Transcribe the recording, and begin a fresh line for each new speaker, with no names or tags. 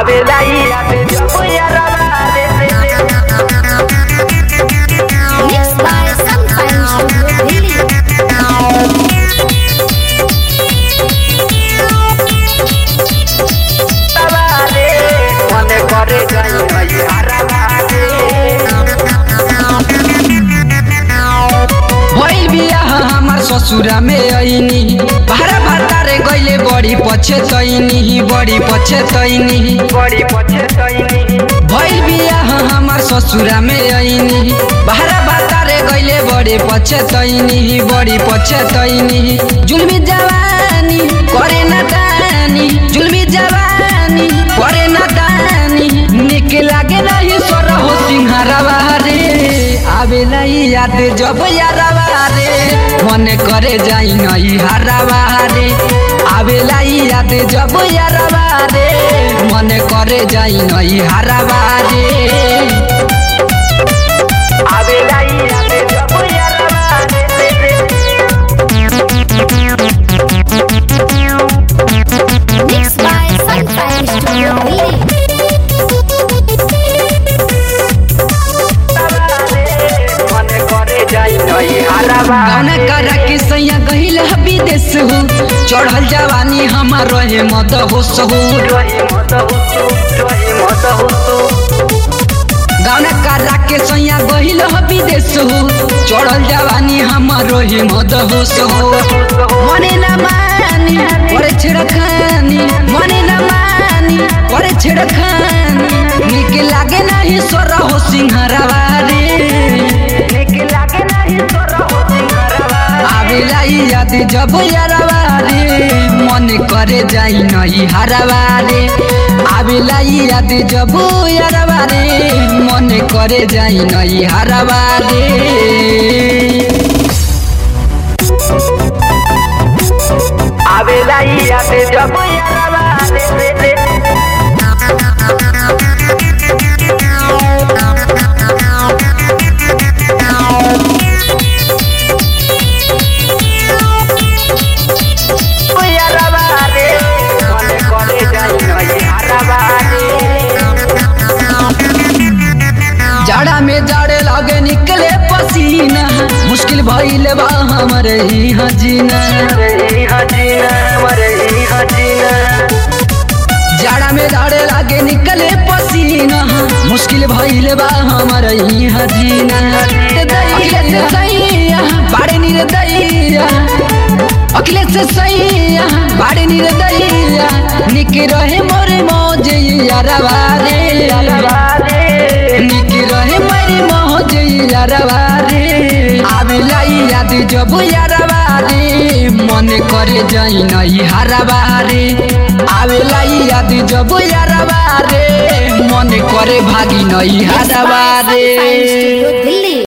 आवेला याद जब यारवा रे
Mixed by Sunshine Studio Delhi.
रे मने करे गई यारवा
भइल बियाह हमार ससुरा में ऐनी भारा भातारे गइले बड़ी पछेतैनी बड़ी पछेतैनी
बड़ी पछे तैनी
भइल बियाह हमार ससुरा में ऐनी भारा भातारे गइले बड़ी पछेतैनी बड़ी पछेतैनी जुलमी जवानी करे न दानी जुलमी जवानी करे न दानी निक लागे नहीं सोर हो सिंहारवा रे आवेला ई याद जब यारवा रे मन करे जाई नहीं हारवा रे आवेला ई याद जब यारवा रे मन करे जाई नहीं हारवा रे
आवेला याद जब यारवा रे
Mixed by Sunshine Studio Delhi.
मने करे जाई नहीं हारवा
गाना करा के सैया गहिल विदेश हो चढ़ल जवानी हमार रहे मद होश हो
रही मत हुसु रही मत हुसु
गाना करा के सैया गहिल विदेश हो चढ़ल जवानी हमार रहे मद होश हो मने न मानी करे छिड़खानी मने न मानी करे छिड़खानी निक लागे नहीं सोर हो सिंहरवा रे
निक लागे नहीं तोरा हो सिंगरवा
आवेला ई याद जब यारवा रे मन करे जाई नहीं हारवा रे आवेला ई याद जब यारवा रे मन करे जाई नहीं हारवा रे
आवेला याद जब यारवा रे रे यारवा रे मने करे जाई नहीं हारवा रे
जाड़ा में जाड़े लागे निकले पसीना मुश्किल भइल बा हमरे ही हजीना
मरे हजीना मरे हजीना
जाड़ा में जाड़े लागे निकले पसीना मुश्किल भइल बा हमरे ही हजीना अखिलेश से सैया बाड़े नीर दैया अखिलेश से सैया बाड़े नीर दैया निक रहे मोरे मौज यारवा रे निक रहे मेरी मौज यारवा रे आवेला ई याद जब यारवा रे मन करे जाई नहीं हारवा रे आवेला ई याद जब यारवा रे मन करे भागी नहीं हारवा रे
Sunshine Studio Delhi.